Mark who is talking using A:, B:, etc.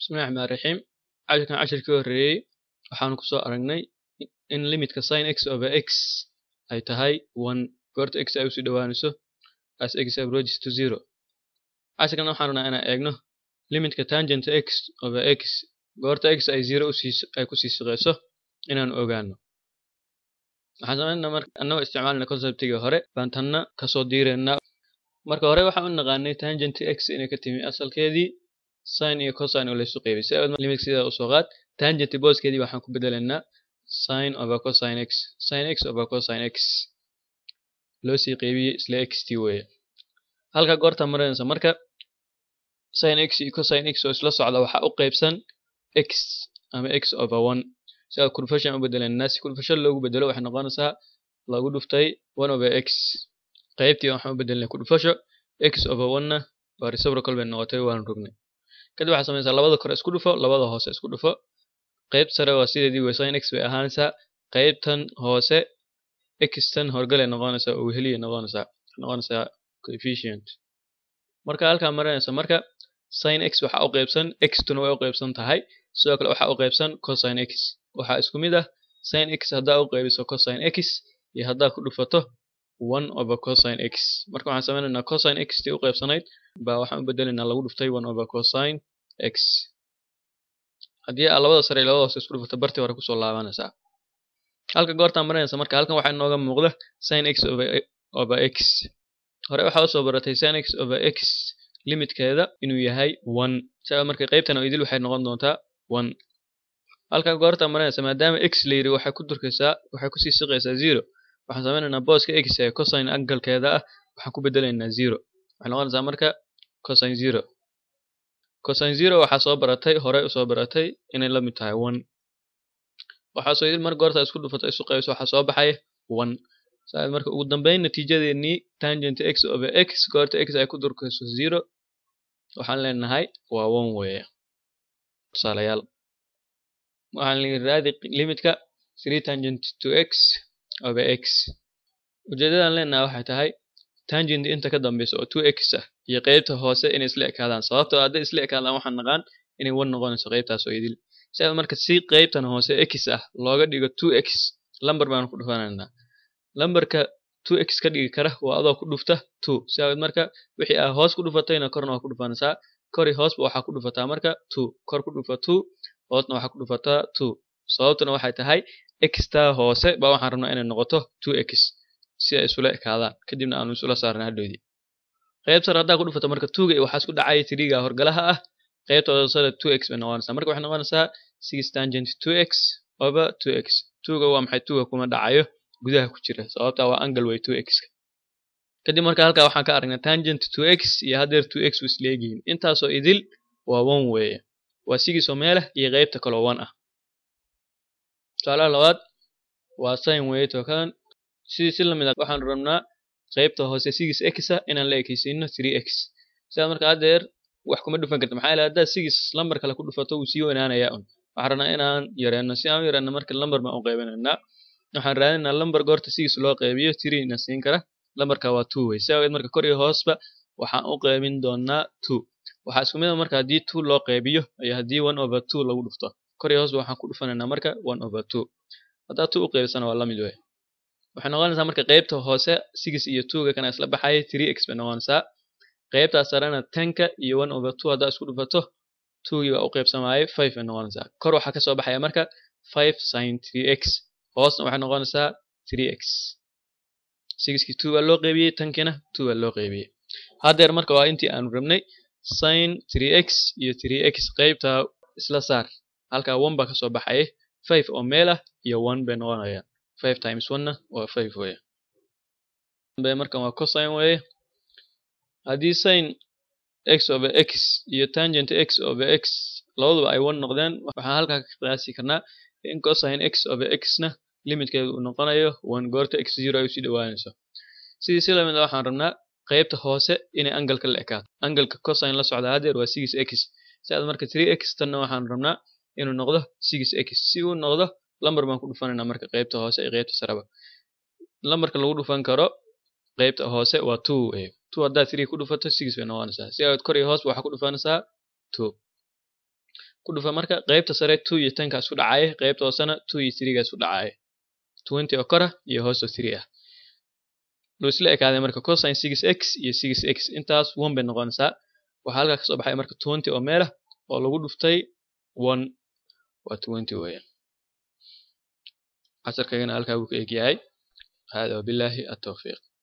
A: bismillahi raxmaani raxiim casharkan casharkii horreeyey waxaanu kusoo aragnay in limitka sin x over x ay tahay one goorta x ay usii dhowaanayso as x approaches to zero casharkan waxaan rabnaa inaan eegno limitka tangent x over x goorta x ay zero usii ay kusii shaqeyso inaanu ogaano waxaan sameynaa marka annagoo isticmaalna conceptigii hore baan tanna kasoo diireynaa marka hore waxaan u naqaanay tangent x inay ka timi asalkeedii sin iyo cosine oo laysu qeybay si limit sidaa usoo qaad tangent booskeedii waxaan ku bedelaynaa sin over cosine x sin x over cosine x loo sii qeybiyey isla xt weeye halka goorta marinaysa marka sin x iyo cosine x oo isla socda waxaa u qeybsan x ama x over one si aad conversion u bedelaynaa si conversion loogu bedelo waxay noqonaysaa lagu dhuftay one over x qaybtii waxaan u bedelnay conversion x over one-na waa reciprocal bay noqotay waan rognay kadib waxaa samaysaa labada kore isku dhufo labada hoose isku dhufo qayb sare waa sideedii wey sin x bay ahaanaysaa qaybtan hoose xtan horgalay noqonaysaa oo weheliya noqonaysaa noqonaysaa coefficient marka halkaa marinaysa marka sin x waxaa u qaybsan x-tuna way u qaybsan tahay sidoo kale waxaa u qaybsan cosine x waxaa isku mid ah sin x haddaa u qaybiso cosine x iyo haddaa ku dhufato one over cosine x marka waxaan sameynaynaa cosine x tii u qaybsanayd baa waxaan u bedelaynaa lagu dhuftay one over cosine x haddii aa labada sare iyo labada hoose isku dhufato bartii hore kusoo laabanaysaa halka goortaan marinaysa marka halkan waxaa inooga muuqda sin x over, over x hore waxaa usoo baratay sin x over x limitkeeda inuu yahay one saa marka qaybtan oo idil waxay noqon doontaa one halka goortaan marinaysa maadaama x la yiri waxay ku durkaysaa waxay kusii siqaysaa zero waxaan sameynaynaa booska x ee cosine angalkeeda ah waxaan ku bedelaynaa zero waxay noqonaysaa marka cosine zero cosine zero waxaa soo baratay horey usoo baratay inay la mid tahay one waxaa soo mar goorta isku dhufato isu qaybiso waxaa soo baxay one saa marka ugu dambeyn natiijadeennii tangent x over x goorta x ay ku durkayso zero waxaan leenahay waa one weeye tusaalayaal waxaan raadi limitka three tangent to x over x ujeedadan leenahay waxay tahay tangent inta ka dambeysa oo two x ah iyo qeybta hoose inay isla ekaadaan sababtoo hadday isla ekaadaan waxaan naqaan inay one noqonayso qeybtaas oo idil si aad marka si qeybtan hoose x ah looga dhigo two x lamber baan ku dhufanaynaa lamberka two x ka dhigi kara waa adoo ku dhufta two si aad marka wixii aa hoos ku dhufatayna korna waa ku dhufanaysaa kori hoosba waxaa ku dhufataa marka two kor ku dhufa two hoosna waxaa ku dhufataa two sababtuna waxay tahay xtaa hoose baa waxaan rabnaa inay noqoto two x si ay isula ekaadaan kadibna aanu isula saarna hadhoodii qayb sare haddaa ku dhufato marka twoga waxaa isku dhacaya tiriga horgalaha ah qaybta hoosada two x bay noqonaysaa marka waxay noqonaysaa six tangent two x over two x twoga waa maxay twoga kuma dhacayo gudaha ku jira sababtaa waa angle way two x kadib marka halkaa waxaan ka aragnay tangent two x iyo haddeer two x u isla egyihiin intaasoo idil waa one weeye waa sigiisoo meelah iyo qaybta kaloo one ah tusaalaha labaad waa sin weeye tookadan sidii si lamid ah waxaan rabnaa qaybta hoose sigis x ah inaan la ekaysiino three x sidaa marka haddeer wax kuma dhufan karta maxaa yeele haddaad sigis lambar kale ku dhufato wuu sii weynaanayaa un waxaan rabnaa inaan yareyno si aan u yareyno marka lambar baan u qaybinaynaa waxaan raadinaynaa lambar goorta sigis loo qaybiyo three na siin kara lambarka waa two wey si awgeed marka kor iyo hoosba waxaan u qaybin doonaa two waxaa isku mid a marka haddii two loo qaybiyo iyo haddii one over two lagu dhufto kor iyo hoosba waxaan ku dhufanaynaa marka one over two haddaa two u qaybisana waa la mid wey waxay noqonaysaa marka qaybta hoose six iyo twoga kana isla baxaya three x bay noqonaysaa qaybtaas sarena tenka iyo one over two haddaa isku dhufato twogii baa u qaybsamaayay five bay noqonaysaa kor waxaa kasoo baxaya marka five sin three x hoosna waxay noqonaysaa three x sixkii two baa loo qaybiyey tankiina two baa loo qaybiyey haddeer marka waa intii aanu rabnay sin three x iyo three x qaybta isla saar halkaa one baa kasoo baxaya five oo meel ah iyo one bay noqonayaan five times one-na waa five weeye markan waa cosine weeye haddii sin x over x iyo tangent x over x labaduba ay one noqdeen waxaan halkaa ka qiyaasi karnaa in cosine x over x-na limitkeedu uu noqonayo one goorta x zero ay usii dhowaanayso sidii si lamid a waxaan rabnaa qaybta hoose inay angalka la ekaato angalka cosine la socda haddeer waa six x si aad marka three x tanna waxaan rabnaa inuu noqdo six x si uu noqdo lambar baan ku dhufanaynaa marka qaybta hoose iyo qaybta sareba lambarka lagu dhufan karo qaybta hoose waa two wey two haddaad three ku dhufato six bay noqonaysaa si aad kor iyo hoos waxaa ku dhufanaysaa two ku dhufa marka qaybta sare two iyo tenka isku dhacaya qaybta hoosena two iyo three ga isku dhacaya twenty oo kora iyo hoos oo three ah loo isla ekaaday marka cosine six x iyo six x intaas one bay noqonaysaa waxaa halkaa kasoo baxay marka twenty oo meel ah oo lagu dhuftay one waa twenty weeyaan casharkaygana halkaa wuu ka egyahay hada wabilaahi atawfiiq